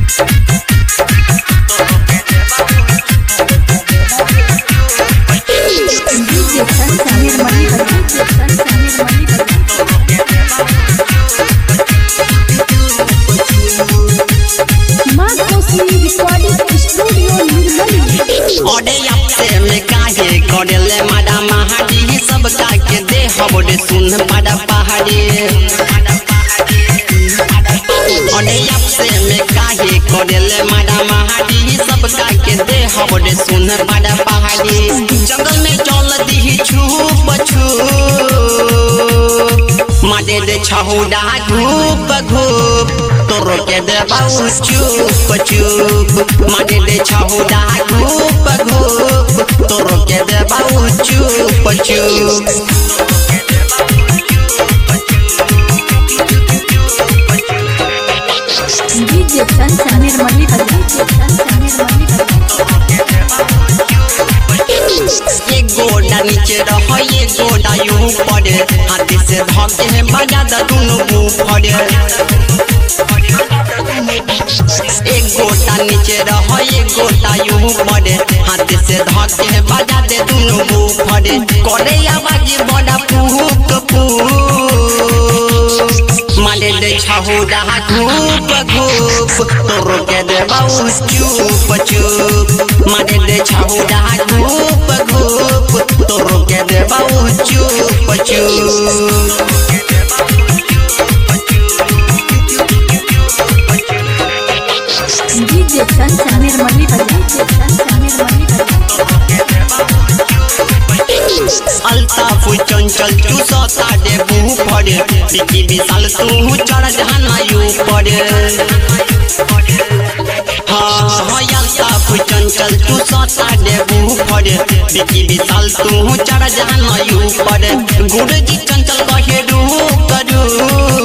DJ San Samir Mani DJ San Samir Mani माँ Kosi recording studio Nirmali ओडे अपसे में काहे करेले माडा महाडी सब का के दे हबडे सुन माडा पहाड़ी ओडे अपसे में काहे करेले माडा महाडी सब का के दे हबडे सुन माडा पहाड़ी जंगल में चल दी छुप छुप माडे दे छहुडा घूप घूप तोरो के दे बाऊ चुप चुप माडे दे छहुडा घूप घूप तोरो के दे बाऊ चुप चुप DJ San Samir Mani DJ San Samir Mani ये गोडा नीचे रह ये गोडा यूं पड़े हाथी से धके बजा द दुनु मुंह फड़े एक गोटा नीचे रह ये गोटा यूं पड़े हाथी से धके बजा दे दुनु मुंह फड़े करे आवाज बड़ा फूक फूक मारे दे छहुडा घूप घूप तोरो के दे बाऊ चुप चुप मारे दे छहुडा घूप घूप तोरो के दे बाऊ चुप चुप DJ San Samir Mani DJ San Samir Mani Altaf चंचल तू सता दे मुंह पड़े बिकी विशाल तू चढ़ जाना यू पड़े हाँ हाँ अल्ताफ चंचल तू सता दे मुंह पड़े बिकी विशाल तू चढ़ जाना यू पड़े गुड़ जी चंचल कहे रू करू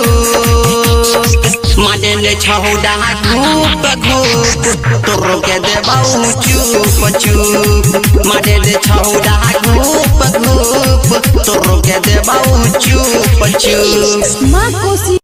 माने ने छहुडा घूप घूप तोरो के दे बाऊ चुप चुप माने ने छहुडा घूप घूप तोरो के दे बाऊ चुप चुप माँ कोसी